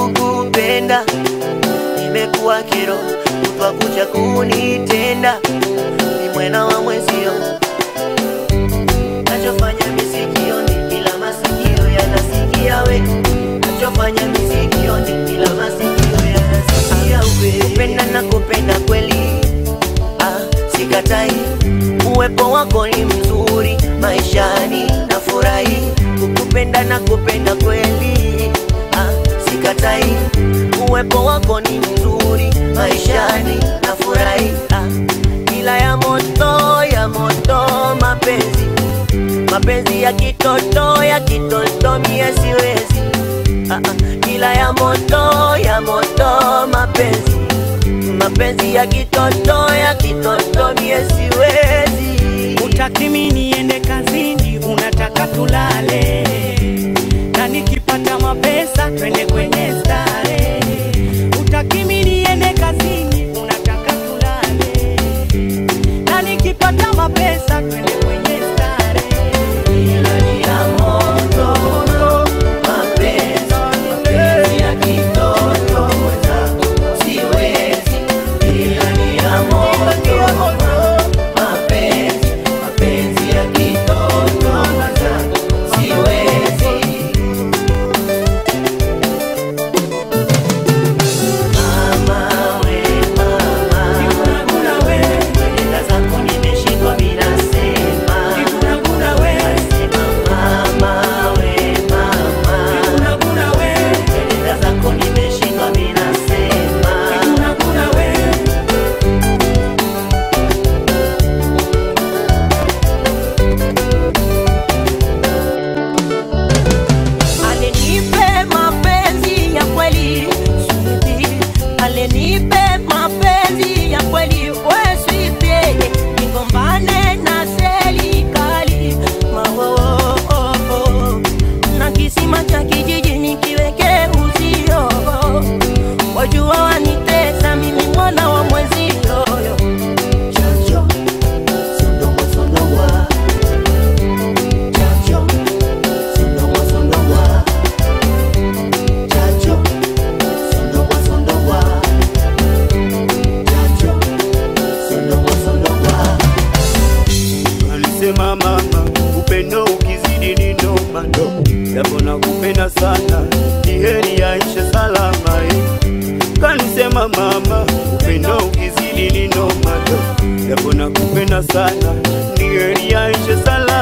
kukupenda imekuwa kero, kutwa kucha kunitenda, ni mwena wa mwezio, nachofanya misikioni, ila masikio yanasikia we, nachofanya misikioni, ila masikio yanasikia we, kupenda na kupenda kweli, ah, sikatai, uwepo wako ni mzuri maishani, nafurahi kukupenda na kupenda kweli, ah, sikatai, uwepo wako ni mzuri maishani, nafurahi ah, ila ya moto ya moto mapenzi mapenzi ya kitoto ya kitoto mie siwezi ah, ah, ila ya moto ya moto mapenzi mapenzi ya kitoto ya kitoto mie siwezi Utaki mimi niende kazini, unataka tulale, na nikipata mapesa twende kwenye stare. Utaki mimi niende kazini, unataka tulale, na nikipata mapesa twende kwenye stare. Ila ni ya moto, mapenzi, mapenzi ya kitoto mwenzangu, siwezi. Ila ni ya moto, mapenzi, mapenzi ya kitoto mwenzangu, siwezi. Mama we, mama, kwenda zako nimeshindwa mimi nasema. Nasema mama we, mama, kwenda zako nimeshindwa mimi nasema. Alenipe mapenzi ya kweli sweetie, alenipe mapenzi ya kweli we sweetie, nigombane na serikali mawo na kisima cha kijiji nikiweke uzio, wajua wanitesa mimi mwana wa mwezio Chacho, sondogwa, sondogwa. Chacho, sondogwa, sondogwa. Chacho, sondogwa, sondogwa. Chacho, sondogwa, sondogwa. Alisema mama, upendo ukizidi ni noma ndo, japo nakupenda sana, ni heri yaishe salama eh. Kanisema mama, upendo ukizidi ni noma ndo, japo nakupenda sana, ni heri yaishe salama